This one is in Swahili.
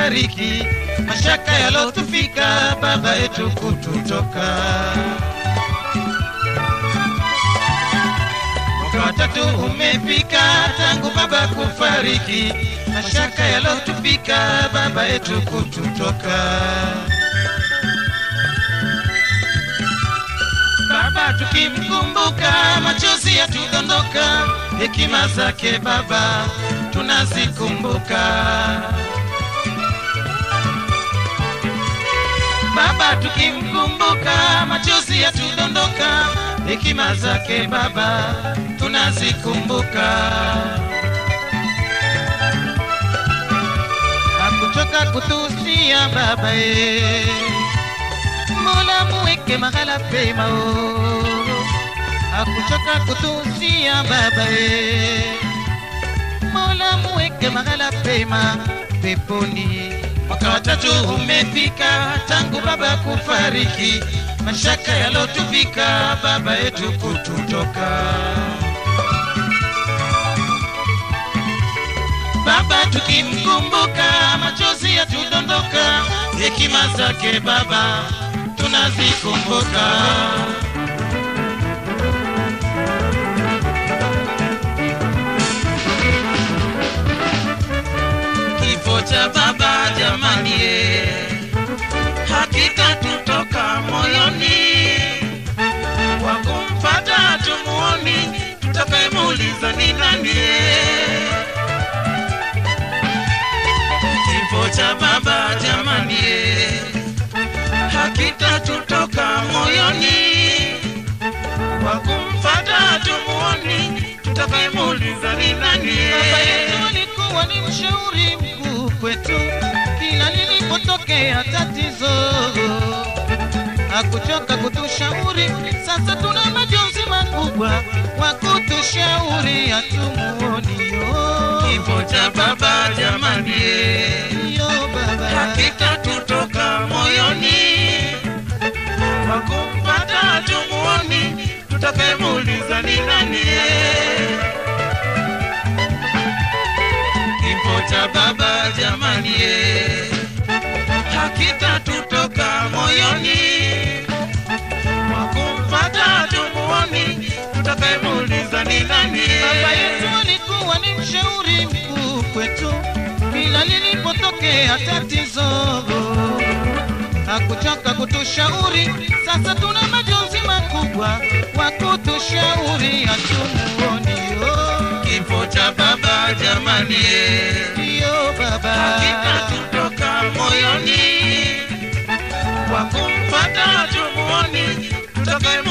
kufariki, mashaka yalotufika, baba yetu kututoka. Mwaka watatu umefika tangu baba kufariki, mashaka yalotufika, baba yetu kututoka. Baba tukimkumbuka, machozi yatudondoka, hekima zake baba tunazikumbuka. Baba tukimkumbuka, machozi yatudondoka, hekima zake baba tunazikumbuka. Hakuchoka kutusia baba ye, Mola muweke mahala pema o. Hakuchoka kutusia baba ye, Mola muweke mahala pema peponi. Mwaka watatu umefika tangu baba kufariki, mashaka yalotufika baba yetu kututoka. Baba tukimkumbuka, machozi yatudondoka, hekima zake baba tunazikumbuka. Kifo cha baba jamani, eh, hakika tutoka moyoni, wa kumfata tumuoni, tutakayemuuliza ni nani? eh. Kifo cha baba jamani, eh, hakika tutoka moyoni, wa kumfata tumuoni, tutakayemuuliza ni nani? Baba yetu alikuwa ni mshauri mkuu kwetu, kila lilipotokea tatizo hakuchoka kutushauri. Sasa tuna majonzi makubwa wa kutushauri, hatumuonio kifo cha baba jamani, yo baba, hakika tutoka moyoni kwa kumpata tumuoni, tutakayemuuliza ni nani? Kifo cha baba jamani, hakika tutoka moyoni kwa kumpata tumuoni, tutakayemuuliza ni nani? Baba yetu alikuwa ni mshauri mkuu kwetu, kila lilipotokea tatizo hakuchoka kutushauri. Sasa tuna majonzi makubwa wa kutushauri, hatumuonio kifo cha baba jamani, ndiyo baba, hakika tutoka moyoni kwa kumpata tumuoni, tutakaye